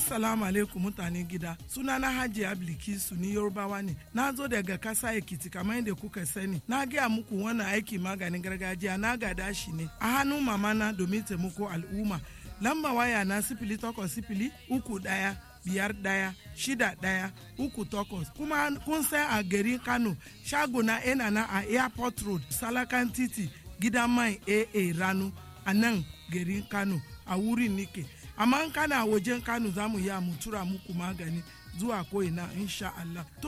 Assalamu alaikum mutanen gida. Sunana Hajiya Bilkisu ni Yorubawa ne. Na zo daga kasa Ekiti kamar yadda kuka sani. Na gaya muku wannan aiki maganin gargajiya na gada shi ne a hannun mamana domin taimako al'umma. Lamba waya na sifili takwas sifili uku ɗaya biyar ɗaya shida ɗaya uku takwas kuma kun san a garin Kano shagona yana na a Airport Road Salakan Titi gidan mai AA Ranu a nan garin Kano a wurin nike. amma in kana wajen kano za mu yi mu tura muku magani zuwa ko'ina insha Allah. To